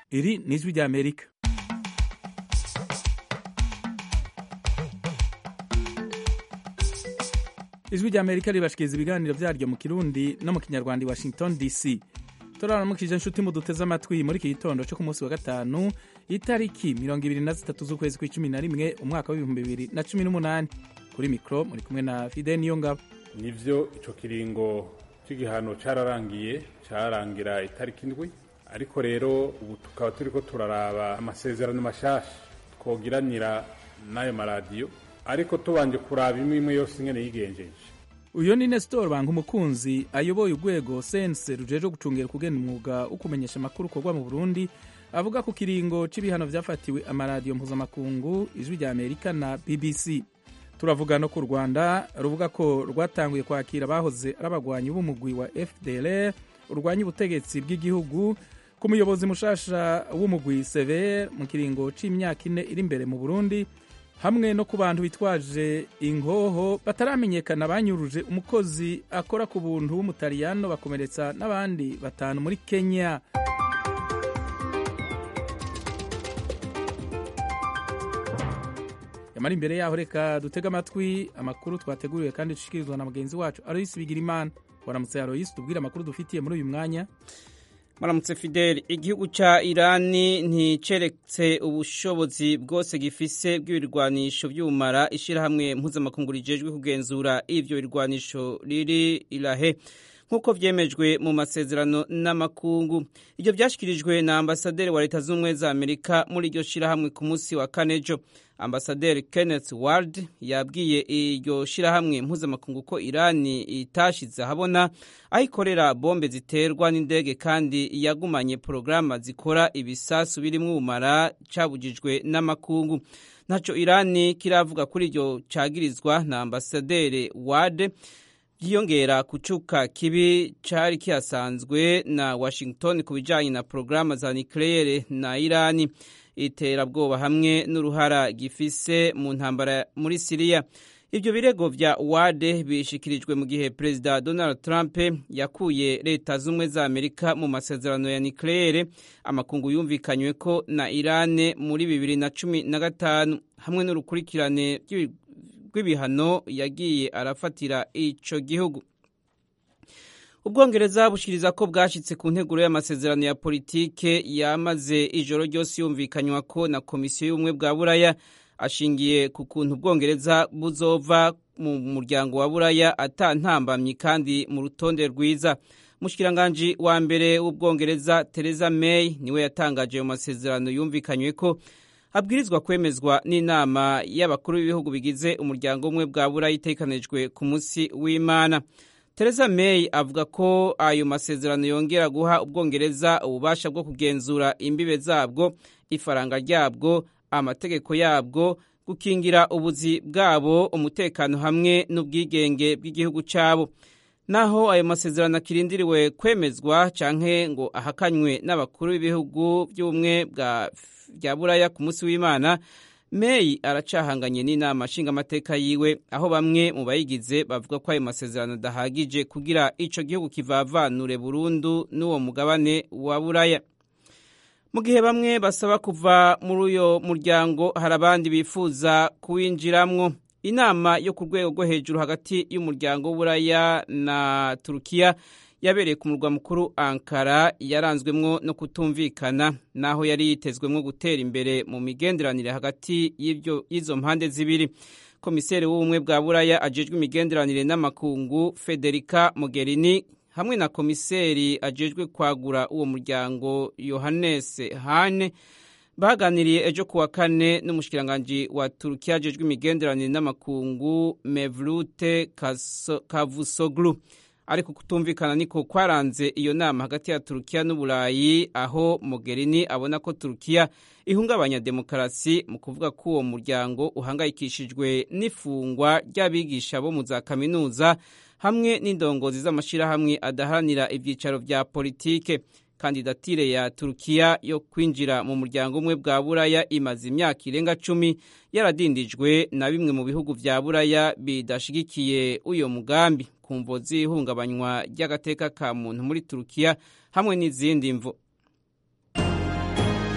iri ni ijwi ry'amerika ijwi ry'amerika ribashikiriza ibiganiro vyaryo mu kirundi no mu kinyarwanda i washington dc turaramukije inshuti muduteze amatwi muri iki gitondo cyo ku munsi wa gatanu itariki mirongo ibiri na zitatu z'ukwezi kw'icumi na rimwe umwaka w'ibihumbi bibiri na cumi n'umunani kuri mikoro muri kumwe na fide niyo ngabo nivyo ico kiringo c'igihano cararangiye cararangira itariki indwi ariko rero ubu tukaba turiko turaraba amasezerano mashasha twogiranira n'ayo maradiyo ariko tubanje kuraba imwe imwe yose ingene yigenjeje uyu ni nestor banga umukunzi ayoboye urwego sense rujejwe gucungera kugena umwuga wo kumenyesha amakuru ukorwa mu burundi avuga ku kiringo c'ibihano vyafatiwe amaradiyo mpuzamakungu ijwi rya amerika na bbc turavuga no ku rwanda ruvuga ko rwatanguye kwakira abahoze ari abagwanyi b'umugwi wa fdlr urwanya ubutegetsi bw'igihugu ku muyobozi mushasha w'umugwi sever mu kiringo c'imyaka ine iri imbere mu burundi hamwe no ku bantu bitwaje ingoho bataramenyekana banyuruje umukozi akora ku buntu w'umutaliyano bakomeretsa n'abandi batanu muri kenya yamara imbere yaho reka dutege amatwi amakuru twateguriwe kandi dushikirizwa na mugenzi wacu aloyisi bigirimana waramutse aloyisi tubwire amakuru dufitiye muri uyu mwanya maramutse fideli igihugu ca irani nticeretse ubushobozi bwose gifise bw'ibirwanisho vy'ubumara ishirahamwe mpuzamakungu rijejwe kugenzura ivyo birwanisho riri irahe nk'uko vyemejwe mu masezerano n'amakungu ivyo vyashikirijwe na ambasaderi wa leta z'ubumwe za amerika muri iryo shirahamwe ku munsi wa kanejo ambasaderi kenneth ward yabwiye iryo shirahamwe mpuzamakungu ko irani itashize ahabona aho ikorera bombe ziterwa n'indege kandi yagumanye porogaramu zikora ibisasu birimwo ubumara cabujijwe n'amakungu ntaco irani kiravuga kuri iryo cagirizwa na ambasaderi ward byiyongera kucuka kibi cari kihasanzwe na washington ku bijanye na porogaramu za nucleaire na irani iterabwoba hamwe n'uruhara gifise mu ntambara muri siriya ibyo birego vya wade bishikirijwe mu gihe perezida donald trump yakuye leta z'ubumwe za amerika mu masezerano ya nucleaire amakungu yumvikanywe ko na irane muri bibiri na cumi na gatanu hamwe n'urukurikirane rw'ibihano yagiye arafatira ico gihugu ubwongereza bushikiriza ko bwashitse ku nteguro y'amasezerano ya politike yamaze ijoro ryose yumvikanywa ko na komisiyo y'ubumwe bwa buraya ashingiye ku kuntu ubwongereza buzova mu muryango wa buraya atantambamyi kandi mu rutonde rwiza mushikiranganji wa mbere w'ubwongereza Theresa May niwe yatangaje mu masezerano yumvikanywe ko abwirizwa kwemezwa n'inama y'abakuru b'ibihugu bigize umuryango umwe bwa buraya itekanijwe ku munsi w'imana Theresa May avuga ko ayo masezerano yongera guha ubwongereza ububasha bwo kugenzura imbibe zabwo ifaranga ryabwo amategeko yabwo gukingira ubuzi bwabo umutekano hamwe n'ubwigenge bw'igihugu cyabo naho ayo masezerano akirindiriwe kwemezwa canke ngo ahakanywe n'abakuru b'ibihugu by'ubumwe bwa buraya ku munsi w'imana May aracahanganye n'inama nshingamateka yiwe aho bamwe mu bayigize bavuga ko ayo masezerano adahagije kugira ico gihugu kivavanure burundu n'uwo mugabane wa buraya mu gihe bamwe basaba kuva muri uyo muryango hari abandi bifuza kuwinjiramwo inama yo ku rwego rwo hejuru hagati y'umuryango w'uburaya na turukiya yabereye ku murwa mukuru ankara yaranzwemwo no kutumvikana naho yari yitezwemwo gutera imbere mu migenderanire hagati y'izo mpande zibiri komiseri w'ubumwe bwa buraya ajejwe imigenderanire n'amakungu federica mogherini hamwe na komiseri ajejwe kwagura uwo muryango yohannes hane baganiriye ejo kuwa kane n'umushikiranganji wa turukiya ajejwe imigenderanire n'amakungu mevlute kavusoglu ariko kutumvikana niko kwaranze iyo nama hagati ya turukiya n'uburayi aho mogherini abona ko turukiya ihungabanya demokarasi mu kuvuga ko uwo muryango uhangayikishijwe n'ifungwa ry'abigisha bo mu za kaminuza hamwe n'indongozi z'amashyirahamwe adaharanira ibyicaro vya politike kandidatire ya turukiya yo kwinjira mu muryango umwe bwa buraya imaze imyaka irenga cumi yaradindijwe na bimwe mu bihugu vya buraya bidashigikiye uyo mugambi ku mvo z'ihungabanywa ry'agateka ka muntu muri turukiya hamwe n'izindi mvo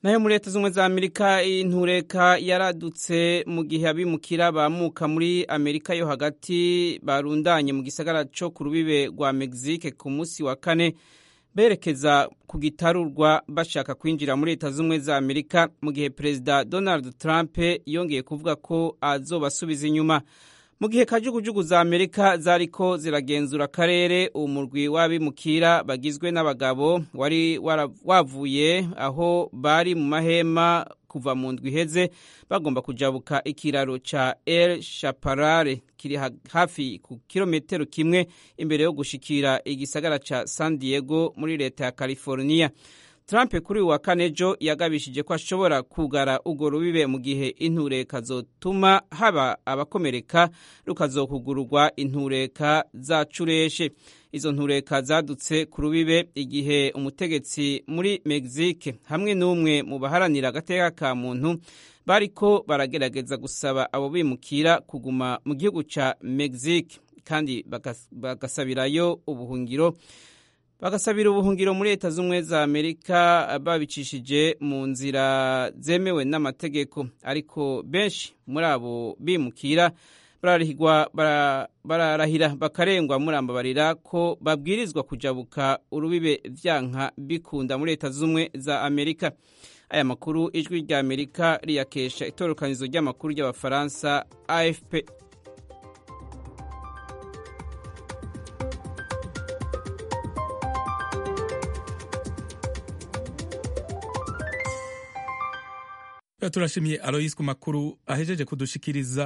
nayo muri leta z'ubumwe za amerika intureka yaradutse mu gihe abimukira bamuka muri amerika yo hagati barundanye mu gisagara cyo ku rubibe rwa mexique ku munsi wa kane berekeza ku gitarurwa bashaka kwinjira muri leta z'ubumwe za amerika mu gihe perezida donald trump yongeye kuvuga ko azobasubiza inyuma mu gihe kajugujugu za amerika zariko ziragenzura akarere umurwi w'abimukira bagizwe n'abagabo wari wavuye aho bari mu mahema kuva mu ndwi iheze bagomba kujabuka ikiraro ca el shaparare kiri hafi ku kilometero kimwe imbere yo gushikira igisagara ca san diego muri leta ya california Trump kuri uyu wa kane ejo yagabishije ko ashobora kugara urwo rubibe mu gihe intureka zotuma haba abakomereka rukazokugururwa intureka zacureshe izo ntureka zadutse ku rubibe igihe umutegetsi muri Mexique hamwe n'umwe mu baharanira agateka ka muntu bariko baragerageza gusaba abo bimukira kuguma mu gihugu ca Mexique kandi bagasabirayo ubuhungiro bagasabira ubuhungiro muri leta z'ubumwe za amerika babicishije mu nzira zemewe n'amategeko ariko benshi muri abo bimukira bararahira bakarengwa murambabarira ko babwirizwa kujabuka urubibe vyanka bikunda muri leta z'ubumwe za amerika aya makuru ijwi rya amerika riyakesha itorokanizo ry'amakuru ry'abafaransa afp turashimiye aloyisi ku makuru ahejeje kudushikiriza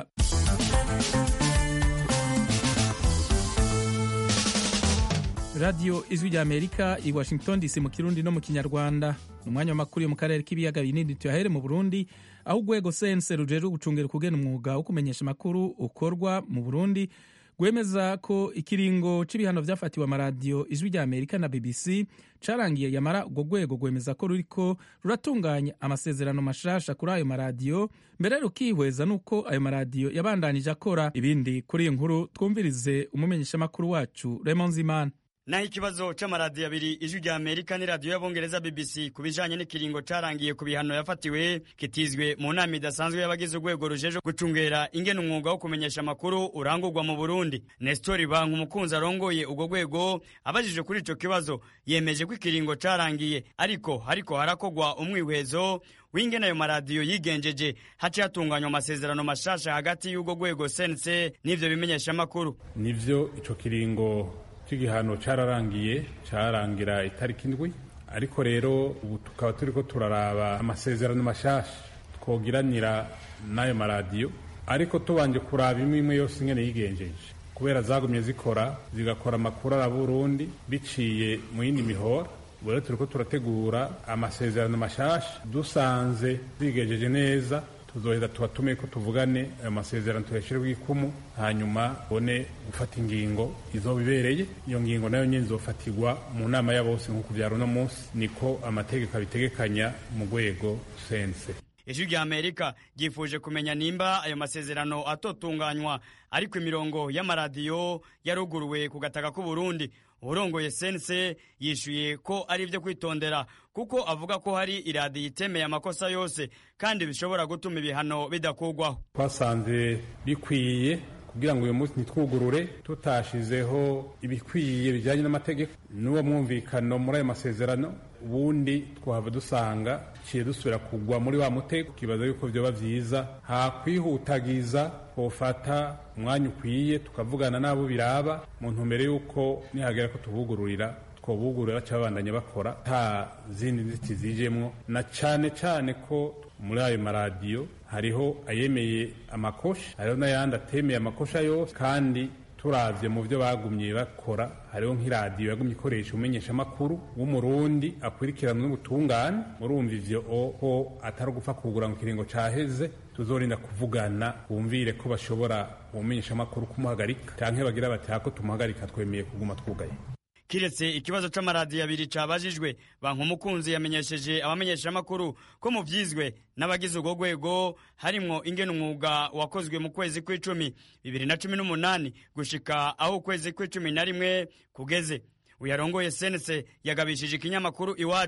radiyo ijwi rya amerika i washington dc mu kirundi no mu kinyarwanda ni umwanya w'amakuru yo mu karere k'ibiyaga binini tuyahere mu burundi aho urwego sense rujejwe gucungira ukugena umwuga wo kumenyesha amakuru ukorwa mu burundi rwemeza ko ikiringo c'ibihano vyafatiwe amaradiyo ijwi rya amerika na bbc carangiye yamara urwo rwego rwemeza ko ruriko ruratunganya amasezerano mashasha kuri ayo maradiyo mbere rukihweza n'uko ayo maradiyo yabandanije akora ibindi kuri iyi nkuru twumvirize umumenyeshamakuru wacu Raymond Zimana naho ikibazo c'amaradiyo abiri ijwi rya amerika n'iradiyo y'abongereza bbc ku bijanye n'ikiringo carangiye ku bihano yafatiwe kitizwe mu nama idasanzwe y'abagize urwego rujeje gucungera ingene umwuga wo kumenyesha amakuru urangurwa mu burundi nestori banki umukunzi arongoye urwo rwego abajije kuri ico kibazo yemeje ko ikiringo carangiye ariko hariko harakogwa umwihwezo w'ingene ayo maradiyo yigenjeje haciye hatunganywa amasezerano mashasha hagati y'urwo rwego sense n'ivyo bimenyesha amakuru nivyo ico kiringo cy'igihano cyararangiye cyarangira itariki indwi ariko rero ubu tukaba turi ko turaraba amasezerano mashasha twogiranira n'ayo maradiyo ariko tubanje kuraba imwe imwe yose ingene yigenjeje kubera zagumye zikora zigakora amakuru ara Burundi biciye mu yindi mihora ubu rero turi ko turategura amasezerano mashasha dusanze zigenjeje neza tuzoheza tubatume ko tuvugane ayo masezerano tuyashyire ikumu hanyuma bone gufata ingingo izoba ibereye iyo ngingo nayo nyine izofatirwa mu nama ya bose nk'uko byari uno munsi niko amategeko abitegekanya mu rwego sense ijwi rya amerika ryifuje kumenya nimba ayo masezerano atotunganywa ariko imirongo y'amaradiyo yaruguruwe ku gataka k'uburundi urongoye sense yishuye ko ari ibyo kwitondera kuko avuga ko hari iradiyo itemeye amakosa yose kandi bishobora gutuma ibihano bidakurwaho twasanze bikwiye kugira ngo uyu munsi ntitwugurure tutashizeho ibikwiye bijyanye n'amategeko n'uwo mwumvikano muri ayo masezerano ubundi twahava dusanga ciye dusubira kugwa muri wa mutego tukibaza yuko vyoba vyiza hakwihutagiza twofata umwanya ukwiye tukavugana n'abo biraba mu ntumbero y'uko nihagera ko tubugururira twobugurura cabandanya bakora nta zindi nzitizi zijemwo na cane cane ko muri ayo maradiyo hariho ayemeye amakosha hariho n'ayandi atemeye amakosha yose kandi turavye mu byo bagumye bakora hariho nk'iradiyo yagumye ikoresha umenyesha amakuru w'umurundi akurikirana n'ubutungane murumva ivyo ko atari ugupfa kugura ngo ikiringo caheze tuzorinda kuvugana bumvire ko bashobora umenyesha amakuru kumuhagarika canke bagira bati hako tumuhagarika twemeye kuguma twugaye kiretse ikibazo c'amaradiyo abiri cabajijwe banka umukunzi yamenyesheje abamenyeshamakuru ko mu vyizwe n'abagize urwo rwego harimwo ingene umwuga wakozwe mu kwezi kw'icumi bibiri na cumi n'umunani gushika aho ukwezi kw'icumi na rimwe kugeze uyarongoye senese yagabishije ikinyamakuru iwacu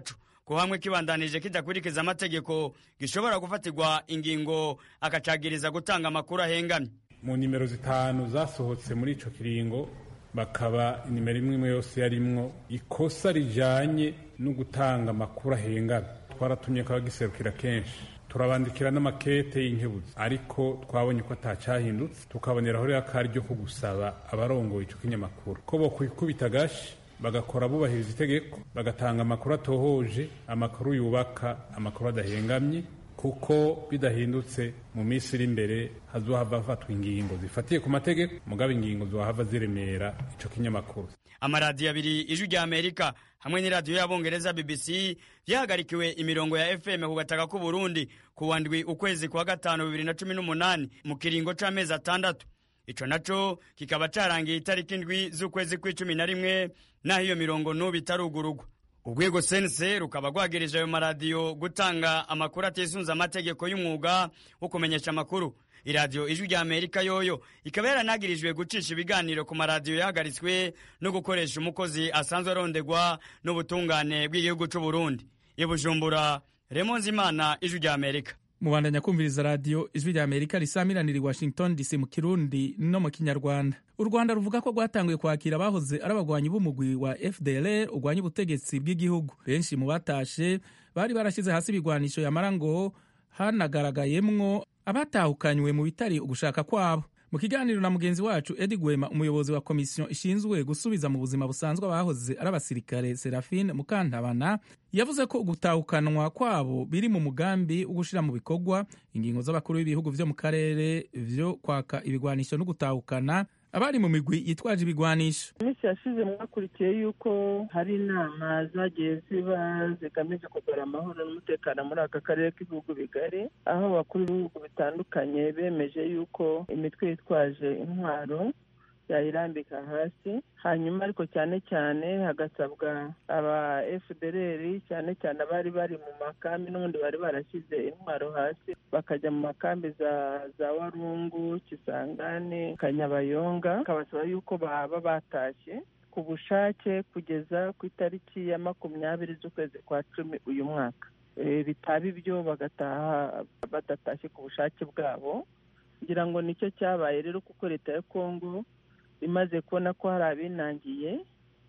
ko hamwe kibandanije kidakurikiza amategeko gishobora gufatirwa ingingo akacagiriza gutanga amakuru ahengamye mu nimero zitanu zasohotse muri ico kiringo bakaba inimero imwe imwe yose yarimwo ikosa rijanye no gutanga amakuru ahengamye twaratumye ko abagiserukira kenshi turabandikira n'amakete y'inkebuzi ariko twabonye ko atacahindutse tukaboneraho rero akaryo ko gusaba abarongoye ico kinyamakuru ko bokwikubita agashi bagakora bubahiriza itegeko bagatanga amakuru atohoje amakuru yubaka amakuru adahengamye kuko bidahindutse mu minsi iri imbere hazohava hafatwa ingingo zifatiye ku mategeko mugabo ingingo zohava ziremera ico kinyamakuru amaradiyo abiri ijwi rya amerika hamwe n'iradiyo y'abongereza bbc byahagarikiwe imirongo ya fm ku gataka k'u burundi ku wa ndwi ukwezi kwa gatanu bibiri na cumi n'umunani mu kiringo c'amezi atandatu ico naco kikaba carangiye itariki indwi z'ukwezi kw'icumi na rimwe naho iyo mirongo n'ubu itarugurugwa urwego sense rukaba rwagirije ayo maradiyo gutanga amakuru atisunze amategeko y'umwuga wo kumenyesha amakuru iradiyo ijwi rya amerika yoyo ikaba yaranagirijwe gucisha ibiganiro ku maradiyo yahagaritswe no gukoresha umukozi asanzwe arondegwa n'ubutungane bw'igihugu c'u burundi ibujumbura remonzi imana ijwi rya amerika mubandanya kumviriza radiyo ijwi rya amerika risamiranira i washington dc mu kirundi no mu kinyarwanda u rwanda ruvuga ko rwatanguye kwakira abahoze ari abagwanyi b'umugwi wa fdlr urwanya ubutegetsi bw'igihugu benshi mu batashe bari barashyize hasi ibigwanisho yamara ngo hanagaragayemwo abatahukanywe mu bitari ugushaka kwabo mu kiganiro na mugenzi wacu edi gwema umuyobozi wa komisiyo ishinzwe gusubiza mu buzima busanzwe abahoze ari abasirikare serafine mukantabana yavuze ko gutahukanwa kwabo biri mu mugambi wo gushyira mu bikorwa ingingo z'abakuru b'ibihugu vyo mu karere vyo kwaka ibigwanisho no gutahukana abari mu migwi yitwaje ibigwanisho iminsi yashize mwakurikiye yuko hari inama zagiye ziba zigamije kugura amahoro n'umutekano muri aka karere k'ibihugu bigari aho abakuru b'ibihugu bitandukanye bemeje yuko imitwe yitwaje intwaro yayirambika hasi hanyuma ariko cyane cyane hagasabwa aba fdr cyane cyane abari bari mu makambi n'ubundi bari barashyize intwaro hasi bakajya mu makambi za za warungu kisangani kanyabayonga bakabasaba yuko baba batashye ku bushake kugeza ku itariki ya makumyabiri z'ukwezi kwa cumi uyu mwaka bitaba ibyo bagataha badatashye ku bushake bwabo kugira ngo nicyo cyabaye rero kuko leta ya kongo imaze kubona ko hari abinangiye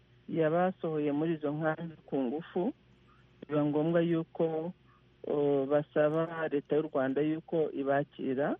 yabasohoye muri izo nkambi ku ngufu biba ngombwa yuko basaba leta y'u rwanda yuko ibakira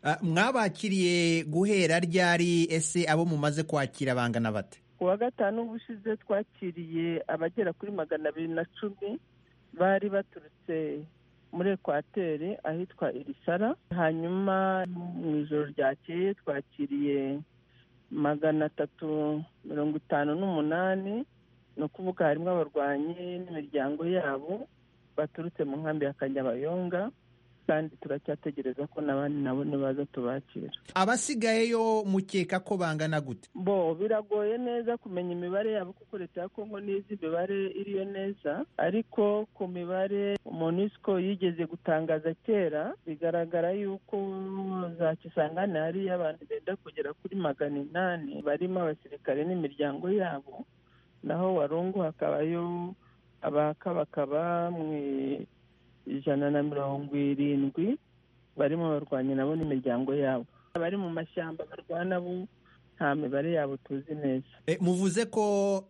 mwabakiriye guhera ryari ese abo mumaze kwakira bangana bate ku wa gatanu ubushize twakiriye abagera kuri magana abiri na cumi bari baturutse muri ekwateri ahitwa irisara hanyuma mu ijoro ryakeye twakiriye magana atatu mirongo itanu n'umunani ni ukuvuga harimo abarwanyi n'imiryango yabo baturutse mu nkambi ya kanyabayonga kandi turacyategereza ko n'abandi nabo nibaza tubakira abasigayeyo mukeka ko bangana gute bo biragoye neza kumenya imibare yabo kuko leta ya kongo n'izi imibare iriyo neza ariko ku mibare monisco yigeze gutangaza kera bigaragara yuko za kisangane hariyo abantu benda kugera kuri magana inani barimo abasirikare n'imiryango yabo naho warungu hakabayo abakabakaba mu ijana na mirongo irindwi barimo abarwanyi nabo n'imiryango yabo abari mu mashyamba barwana bo nta mibare yabo tuzi neza muvuze ko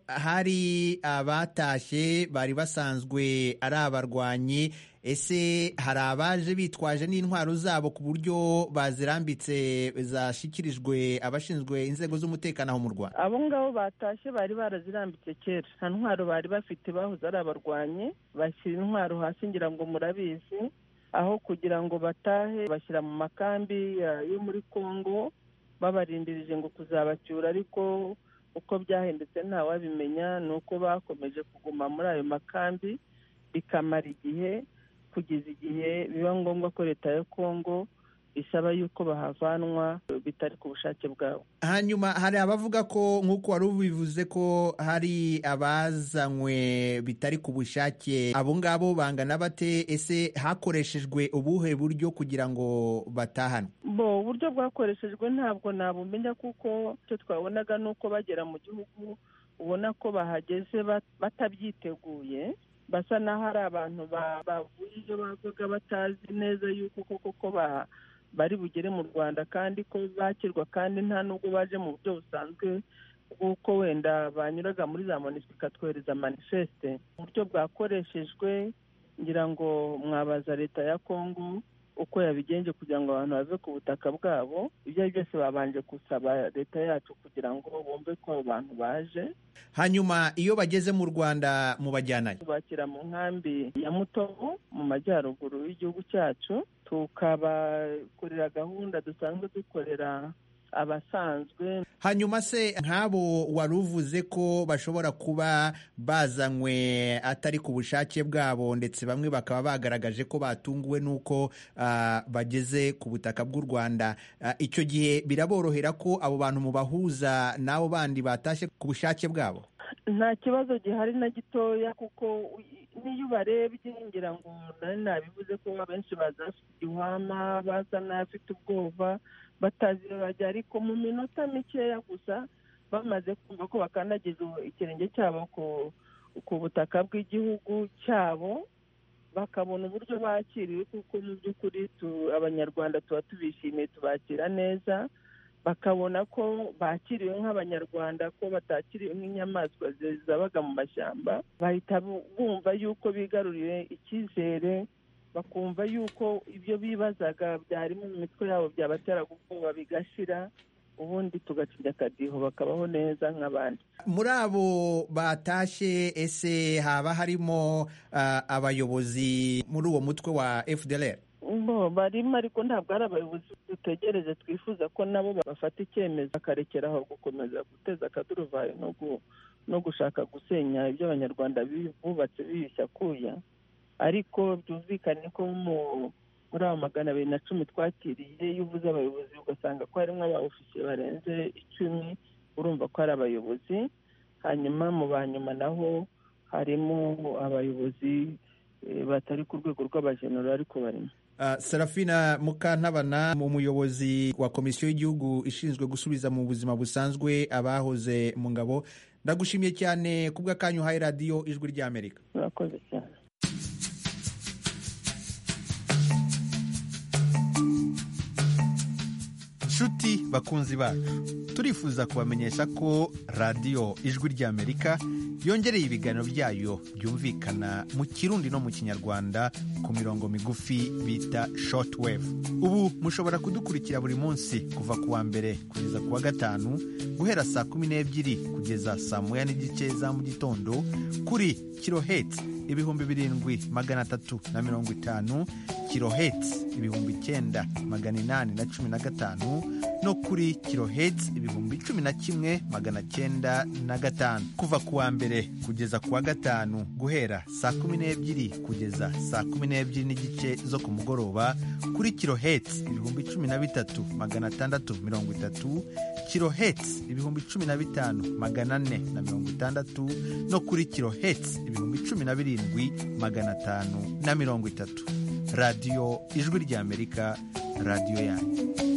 hari abatashye bari basanzwe ari abarwanyi ese hari abaje bitwaje n'intwaro zabo ku buryo bazirambitse zashyikirijwe abashinzwe inzego z'umutekano aho mu rwanda abo ngabo batashye bari barazirambitse kera nta ntwaro bari bafite bahoze ari abarwanyi bashyira intwaro hasi ngira ngo murabizi aho kugira ngo batahe bashyira mu makambi yo muri congo babarindirije ngo kuzabacyura ariko uko byahindutse ntawabimenya ni uko bakomeje kuguma muri ayo makambi bikamara igihe kugeza igihe biba ngombwa ko leta ya kongo isaba yuko bahavanwa bitari ku bushake bwabo hanyuma hari abavuga ko nk'uko wari ubivuze ko hari abazanywe bitari ku bushake abo ngabo bangana bate ese hakoreshejwe ubuhe buryo kugira ngo batahanwe bo uburyo bwakoreshejwe ntabwo nabumenya kuko icyo twabonaga ni uko bagera mu gihugu ubona ko bahageze batabyiteguye basa n'aho ari abantu bavuye iyo bavuga batazi neza yuko koko ko bari bugere mu rwanda kandi ko bakirwa kandi nta nubwo baje mu buryo busanzwe bw'uko wenda banyuraga muri za monisiko ikatwohereza manifeste uburyo bwakoreshejwe ngira ngo mwabaza leta ya kongo uko yabigenje kugira ngo abantu bave ku butaka bwabo ibyo ari byose babanje gusaba leta yacu kugira ngo bumve ko abo bantu baje hanyuma iyo bageze mu rwanda mubajyanayo tubakira mu nkambi ya mutobo mu majyaruguru y'igihugu cyacu tukabakorera gahunda dusanzwe dukorera abasanzwe hanyuma se nk'abo wari uvuze ko bashobora kuba bazanywe atari ku bushake bwabo ndetse bamwe bakaba bagaragaje ko batunguwe n'uko uh, bageze ku butaka bw'u rwanda uh, icyo gihe biraborohera ko abo bantu mubahuza n'abo bandi batashye ku bushake bwabo nta kibazo gihari na gitoya kuko n'iyo ubarebye ngira ngo nari nabivuze ko abenshi baza bafite igihwama baza n'abafite ubwoba batazi bajya ariko mu minota mikeya gusa bamaze kumva ko bakandagiza ikirenge cyabo ku butaka bw'igihugu cyabo bakabona uburyo bakiriwe kuko mu by'ukuri abanyarwanda tuba tubishimiye tubakira neza bakabona ko bakiriwe nk'abanyarwanda ko batakiriwe nk'inyamaswa zabaga mu mashyamba bahita bumva yuko bigaruriye icyizere bakumva yuko ibyo bibazaga byari mu mitwe yabo byabatera ubwoba bigashira ubundi tugacinya akadiho bakabaho neza nk'abandi muri abo batashye ese haba harimo abayobozi muri uwo mutwe wa fdr barimo ariko ntabwo ari abayobozi dutegereje twifuza ko nabo bafata icyemezo bakarekeraho gukomeza guteza akaduruvayo no gushaka gusenya ibyo abanyarwanda bubatse biyushya kuya ariko byumvikane ko muri abo magana abiri na cumi twakiriye iyo uvuze abayobozi ugasanga ko harimo abawufisiye barenze icumi urumva ko ari abayobozi hanyuma mu ba nyuma naho harimo abayobozi batari ku rwego rw'abajenero ariko barimo Serafina Mukantabana mu muyobozi wa komisiyo y'igihugu ishinzwe gusubiza mu buzima busanzwe abahoze mu ngabo ndagushimiye cyane ku bw'akanyu uhaye radiyo ijwi ry'amerika murakoze cyane nshuti bakunzi bacu turifuza kubamenyesha ko radiyo ijwi ry'amerika yongereye ibiganiro byayo byumvikana mu kirundi no mu kinyarwanda ku mirongo migufi bita shortwave ubu mushobora kudukurikira buri munsi kuva ku wa mbere kugeza ku wa gatanu guhera saa kumi n'ebyiri kugeza saa moya n'igice za mu gitondo kuri kiloheti ibihumbi birindwi magana atatu na mirongo itanu kiloheti ibihumbi icyenda magana inani na cumi na gatanu no kuri kiloheti ibihumbi cumi na kimwe magana cyenda na gatanu kuva ku wa mbere kugeza ku wa gatanu guhera saa kumi n'ebyiri kugeza saa kumi n'ebyiri n'igice zo ku mugoroba kuri kiloheti ibihumbi cumi na bitatu magana atandatu mirongo itatu kiloheti ibihumbi cumi na bitanu magana ane na mirongo itandatu no kuri kiloheti ibihumbi cumi na birindwi magana atanu na mirongo itatu radiyo ijwi ry'amerika radiyo yanyu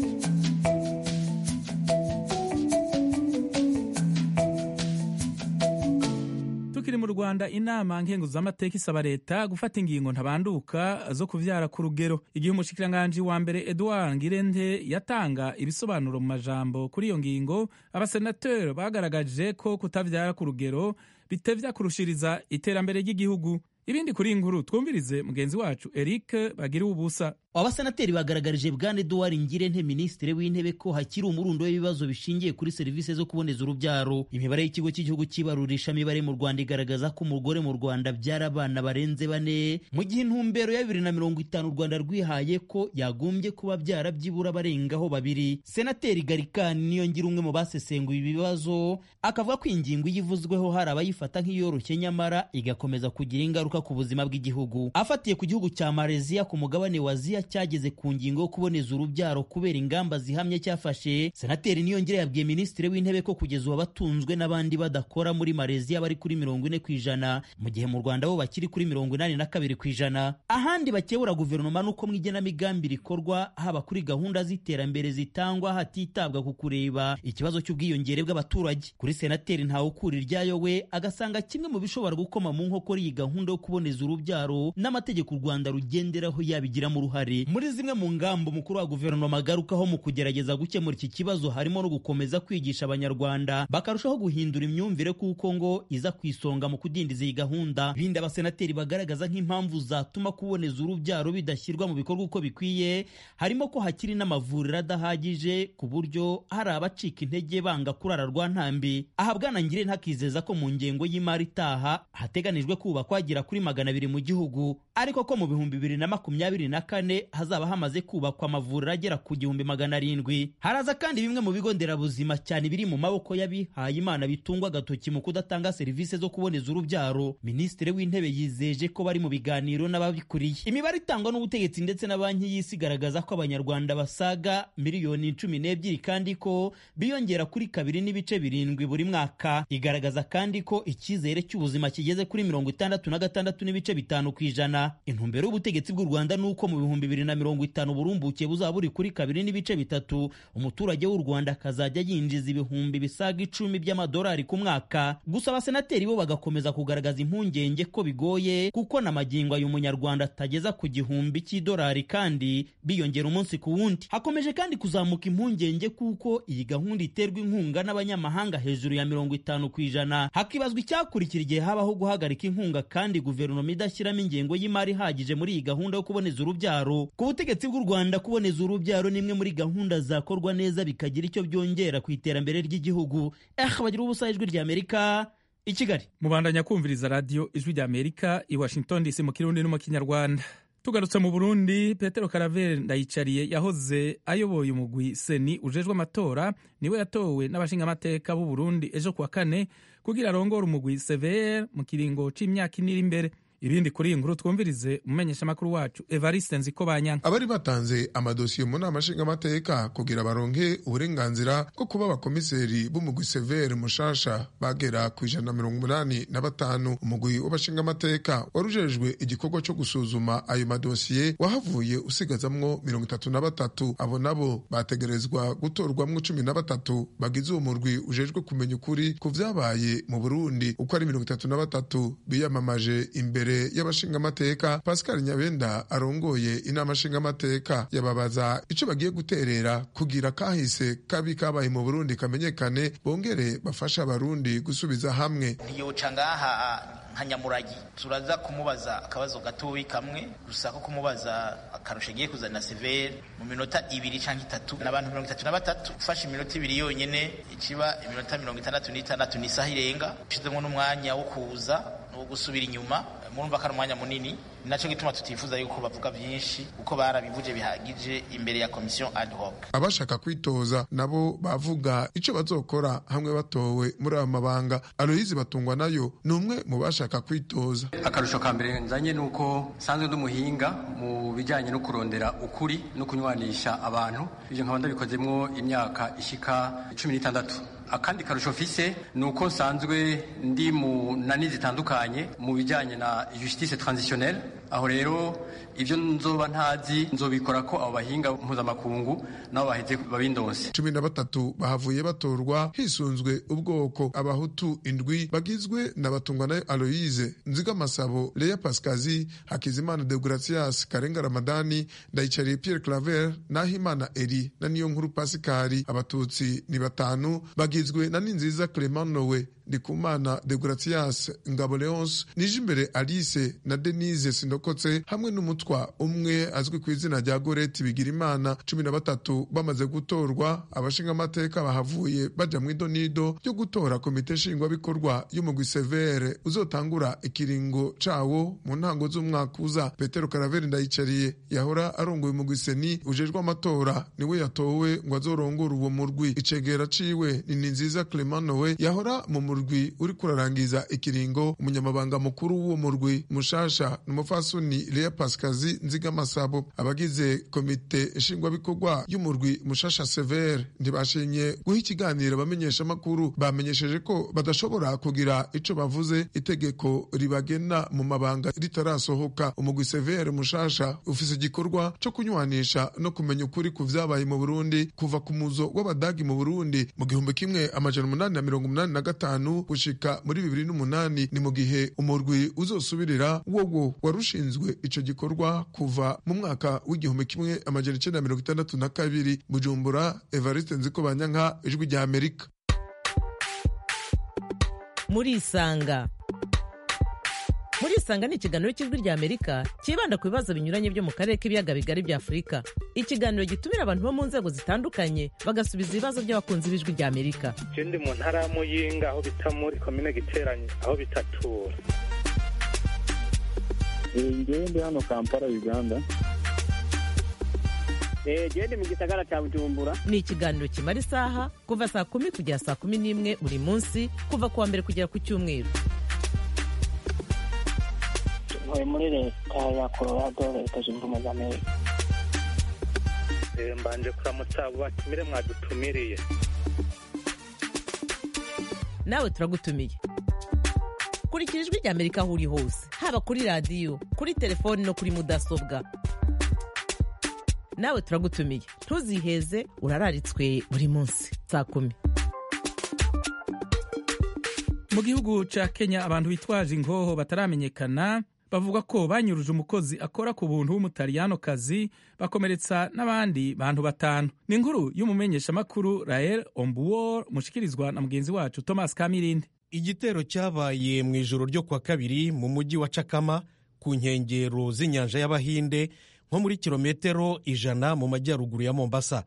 tukiri mu rwanda inama nkenguzamateka isaba leta gufata ingingo ntabanduka zo kuvyara ku rugero igihe umushikiranganji wa mbere edouard ngirente yatanga ibisobanuro mu majambo kuri iyo ngingo abasenateri bagaragaje ko kutavyara ku rugero bitevya kurushiriza iterambere ry'igihugu ibindi kuri iyi nkuru twumvirize mugenzi wacu eric bagiriwe ubusa abasenateri bagaragarije bwana eduward ngirente minisitiri w'intebe ko hakiri umurundo w'ibibazo bishingiye kuri serivisi zo kuboneza urubyaro imibare y'ikigo cy'igihugu cy'ibarurishamibare mu rwanda igaragaza ko umugore mu rwanda byara abana barenze bane mu gihe intumbero ya bibiri na mirongo itanu u rwanda rwihaye ko yagombye kuba byara byibura barengaho babiri senateri garikani niyo ngira umwe mu basesenguye ibi bibazo akavuga ko ingingo iyo ivuzweho hari abayifata nk'iyoroshye nyamara igakomeza kugira ingaruka ku buzima bw'igihugu afatiye ku gihugu cya malaysia ku mugabane wa aziya cyageze ku ngingo yo kuboneza urubyaro kubera ingamba zihamye cyafashe senateri niyongere yabwiye minisitiri w'intebe ko kugeza ubu abatunzwe n'abandi badakora muri malaysia bari kuri mirongo ine ku ijana mu gihe mu rwanda bo bakiri kuri mirongo inani na kabiri ku ijana ahandi bakebura guverinoma n'uko mu igenamigambi rikorwa haba kuri gahunda z'iterambere zitangwa hatitabwa ku kureba ikibazo cy'ubwiyongere bw'abaturage kuri senateri ntawe ukura iryayo we agasanga kimwe mu bishobora gukoma mu nkokora iyi gahunda yo kuboneza urubyaro n'amategeko u rwanda rugenderaho yabigiramo uruhare muri zimwe mu ngamba umukuru wa guverinoma agarukaho mu kugerageza gukemura iki kibazo harimo no gukomeza kwigisha abanyarwanda bakarushaho guhindura imyumvire kuko ngo iza ku isonga mu kudindiza iyi gahunda bindi abasenateri bagaragaza nk'impamvu zatuma kuboneza urubyaro bidashyirwa mu bikorwa uko bikwiye harimo ko hakiri n'amavuriro adahagije ku buryo hari abacika intege banga kurara rwa ntambi aha bwana ngire ntakizeza ko mu ngengo y'imari itaha hateganijwe kubakwa agera kuri magana abiri mu gihugu ariko ko mu bihumbi bibiri na makumyabiri na kane hazaba hamaze kubakwa amavuriro agera ku gihumbi magana arindwi haraza kandi bimwe mu bigo nderabuzima cyane biri mu maboko y'abihaye imana bitungwa agatoki mu kudatanga serivisi zo kuboneza urubyaro minisitiri w'intebe yizeje ko bari mu biganiro n'ababikuriye imibare itangwa n'ubutegetsi ndetse na banki y'isi igaragaza ko abanyarwanda basaga miliyoni cumi n'ebyiri kandi ko biyongera kuri kabiri n'ibice birindwi buri mwaka igaragaza kandi ko icyizere cy'ubuzima kigeze kuri mirongo itandatu na gatandatu n'ibice bitanu ku ijana intumbero y'ubutegetsi bw'u rwanda ni uko mu bihumbi bibiri na mirongo itanu burumbuke buzaba buri kuri kabiri n'ibice bitatu umuturage w'u rwanda akazajya yinjiza ibihumbi bisaga icumi by'amadolari ku mwaka gusa abasenateri bo bagakomeza kugaragaza impungenge ko bigoye kuko na magingo ayo umunyarwanda atageza ku gihumbi cy'idolari kandi biyongera umunsi ku wundi hakomeje kandi kuzamuka impungenge kuko iyi gahunda iterwa inkunga n'abanyamahanga hejuru ya mirongo itanu ku ijana hakibazwa icyakurikira igihe habaho guhagarika inkunga kandi guverinoma idashyiramo ingengo y'imari ihagije muri iyi gahunda yo kuboneza urubyaro ku butegetsi bw'u rwanda kuboneza urubyaro ni imwe muri gahunda zakorwa neza bikagira icyo byongera ku iterambere ry'igihugu eh bagira ubusa ijwi ry'amerika i kigali mubandanya kumviriza radiyo ijwi ry'amerika i washington dc mu kirundi no mu kinyarwanda tugarutse mu burundi petero karaveri ndayicariye yahoze ayoboye umugwi seni ujejwe amatora niwe yatowe n'abashingamateka b'u burundi ejo kuwa kane kugira arongore umugwi cvr mu kiringo c'imyaka ine iri imbere ibindi kuri iyi nkuru twumvirize umumenyeshamakuru wacu evariste nziko banyanka abari batanze amadosiye mu nama nshingamateka kugira baronke uburenganzira bwo kuba abakomiseri b'umugwi severe mushasha bagera ku ijana na mirongo umunani na batanu umugwi w'abashingamateka wari ujejwe igikorwa cyo gusuzuma ayo madosiye wahavuye usigazamwo mirongo itatu na batatu abo nabo bategerezwa gutorwamwo cumi na batatu bagize uwo murwi ujejwe kumenya ukuri ku vyabaye mu burundi uko ari mirongo itatu na batatu biyamamaje imbere y'abashingamateka pascal nyabenda arongoye inama nshingamateka yababaza ico bagiye guterera kugira kahise kabi kabaye mu burundi kamenyekane bongere bafashe abarundi gusubiza hamwe ntiyoca ngaha nka nyamuragi turaza kumubaza akabazo gatoyi kamwe gusa ko kumubaza akarusho agiye kuzana severe mu minota ibiri cyangwa itatu n'abantu mirongo itatu na batatu ufashe iminota ibiri yonyine ikiba iminota mirongo itandatu n'itandatu ni isaha irenga ushizemo n'umwanya wo kuza wo gusubira inyuma murumva ko ari umwanya munini ni nacyo gituma tutifuza yuko bavuga byinshi kuko barabivuje bihagije imbere ya komisiyo ad hoc abashaka kwitoza nabo bavuga icyo bazokora hamwe batowe muri aya mabanga aloyizi batungwa nayo ni umwe mu bashaka kwitoza akarusho ka mbere nzanye ni uko nsanzwe ndi umuhinga mu bijyanye no kurondera ukuri no kunywanisha abantu ibyo nkaba ndabikozemo imyaka ishyika cumi n'itandatu akandi karusho mfise ni uko nsanzwe ndi mu nani zitandukanye mu bijyanye na justice transitionnelle aho rero ibyo nzoba ntazi nzobikora ko abo bahinga mpuzamakungu nabo baheze babindonse cumi na batatu bahavuye batorwa hisunzwe ubwoko abahutu indwi bagizwe na batungwanayo aloyize nzigamasabo leya pasikazi hakizimana deogratias karenga ramadani ndayicariye pierre claver nahimana eri na niyo nkuru pasikari abatutsi ni batanu bagizwe na ninziza clement nowe ndikumana deogratias ngabo leonce nije imbere alice na denise sindokotse hamwe n'umutwa umwe azwi ku izina rya goreti bigirimana cumi na batatu bamaze gutorwa abashingamateka bahavuye baja mu idonido ryo gutora komite nshingwabikorwa y'umugwi severe uzotangura ikiringo cawo mu ntango z'umwaka uza petero karaveri ndayicariye yahora arongoye umugwi seni ujejwe amatora niwe yatowe ngo azorongore uwo murwi icegera ciwe ni ninziza clement nowe yahora mu murwi uri kurarangiza ikiringo umunyamabanga mukuru w'uwo murwi mushasha ni umufasoni lea pasikazi nzigamasabo abagize komite nshingwabikorwa y'umurwi mushasha severe ntibashinye guha ikiganiro abamenyeshamakuru bamenyesheje ko badashobora kugira ico bavuze itegeko ribagena mu mabanga ritarasohoka umugwi severe mushasha ufise igikorwa co kunywanisha no kumenya ukuri ku vyabaye mu burundi kuva ku muzo w'abadagi mu burundi mu gihumbi kimwe amajana umunani na mirongo umunani na gatanu gatanu gushika muri bibiri n'umunani ni mu gihe umurwi uzosubirira wowo warushinzwe ico gikorwa kuva mu mwaka w'igihumbi kimwe amajana icenda mirongo itandatu na kabiri bujumbura evariste nziko banyanka ijwi rya amerika murisanga murisanga ni ikiganiro cy'ijwi rya amerika cyibanda ku bibazo binyuranye byo mu karere k'ibiyaga bigari bya afurika ikiganiro gitumira abantu bo mu nzego zitandukanye bagasubiza ibibazo by'abakunzi b'ijwi rya amerika je ndi mu ntara ya muyinga aho bita muri komine giteranye aho bitatura ngewe ndi hano kampala uganda gende mu gisagara cya bujumbura ni ikiganiro kimara isaha kuva saa kumi kugera saa kumi n'imwe buri munsi kuva ku wa mbere kugera ku cyumweru ntuye muri leta ya colorado leta zunze ubumwe za amerika Eh, mbanje kuramutsa abo batumire mwadutumiriye nawe turagutumiye kurikira ijwi rya amerika aho uri hose haba kuri radiyo kuri telefoni no kuri mudasobwa nawe turagutumiye ntuziheze urararitswe buri munsi saa kumi mu gihugu ca kenya abantu bitwaje ingoho bataramenyekana bavuga ko banyuruje umukozi akora ku buntu w'umutaliyanokazi bakomeretsa n'abandi bantu batanu ni inkuru y'umumenyeshamakuru rael ombuwor mushikirizwa na mugenzi wacu thomas kamirindi igitero cyabaye mu ijoro ryo kwa kabiri mu mujyi wa cakama ku nkengero z'inyanja y'abahinde nko muri kilometero ijana mu majyaruguru ya mombasa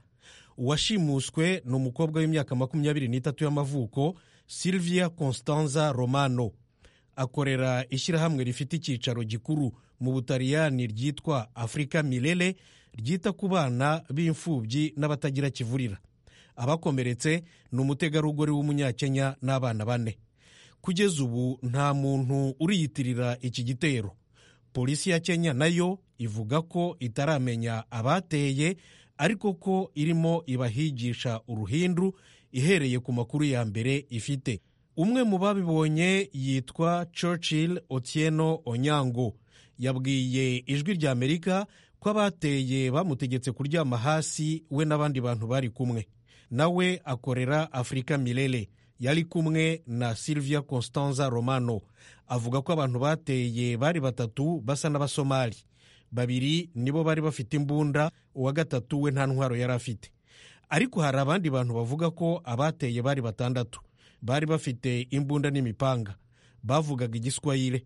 uwashimuswe ni umukobwa w'imyaka makumyabiri n'itatu y'amavuko silvia constanza romano akorera ishyirahamwe rifite icyicaro gikuru mu butaliyani ryitwa afurika milele ryita ku bana b'imfubyi n'abatagira kivurira abakomeretse ni umutegarugori w'umunyakenya n'abana bane kugeza ubu nta muntu uriyitirira iki gitero polisi ya kenya nayo ivuga ko itaramenya abateye ariko ko irimo ibahigisha uruhindu ihereye ku makuru ya mbere ifite umwe mu babibonye yitwa churchill otieno onyango yabwiye ijwi rya amerika ko abateye bamutegetse kuryama hasi we n'abandi bantu bari kumwe nawe akorera afurika milele yari kumwe na silvia constanza romano avuga ko abantu bateye bari batatu basa n'abasomali babiri nibo bari bafite imbunda uwa gatatu we nta ntwaro yari afite ariko hari abandi bantu bavuga ko abateye bari batandatu bari bafite imbunda n'imipanga bavugaga igiswahire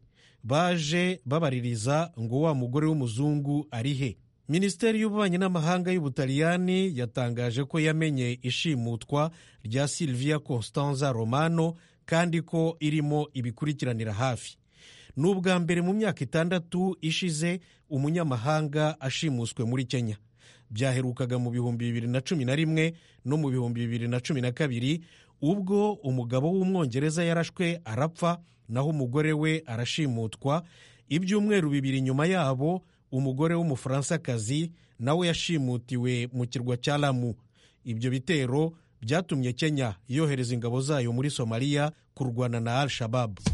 baje babaririza ngo wa mugore w'umuzungu ari he minisiteri y'ububanyi n'amahanga y'ubutaliyani yatangaje ko yamenye ishimutwa rya silvia constanza romano kandi ko irimo ibikurikiranira hafi ni ubwa mbere mu myaka itandatu ishize umunyamahanga ashimuswe muri kenya byaherukaga mu bihumbi bibiri na cumi na rimwe no mu bihumbi bibiri na cumi na kabiri ubwo umugabo w'umwongereza yarashwe arapfa naho umugore we arashimutwa ibyumweru bibiri nyuma yabo umugore w'umufaransakazi nawe yashimutiwe mu kirwa cya lamu ibyo bitero byatumye kenya yohereza ingabo zayo muri somaliya kurwana na al shababu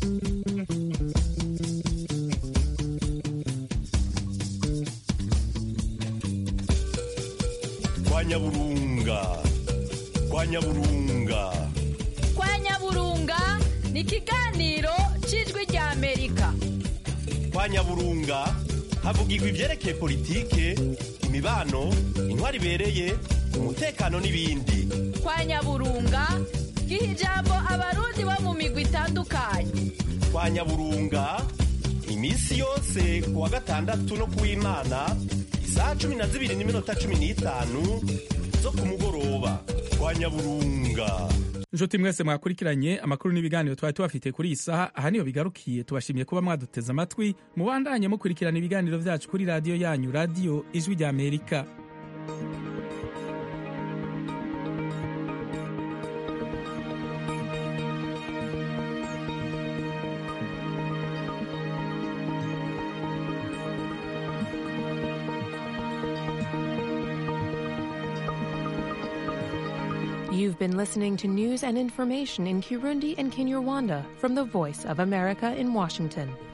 kwa nyaburunga kwa nyaburunga kwa nyaburunga ni ikiganiro cy'ijwi rya amerika kwa nyaburunga havugirwa ibyerekeye politike imibano intwari ibereye umutekano n'ibindi kwa nyaburunga giha ijambo abarundi bo mu migwi itandukanye kwa nyaburunga iminsi yose ku wa gatandatu no ku w'imana isaha cumi na zibiri n'iminota cumi n'itanu zo ku mugoroba kwa nyaburunga inshuti mwese mwakurikiranye amakuru n'ibiganiro twari tubafite kuri iyi saha aha niyo bigarukiye tubashimiye kuba mwaduteze amatwi mubandanye mukurikirana ibiganiro byacu kuri radiyo yanyu radiyo ijwi rya amerika You've been listening to news and information in Kirundi and Kinyarwanda from the Voice of America in Washington.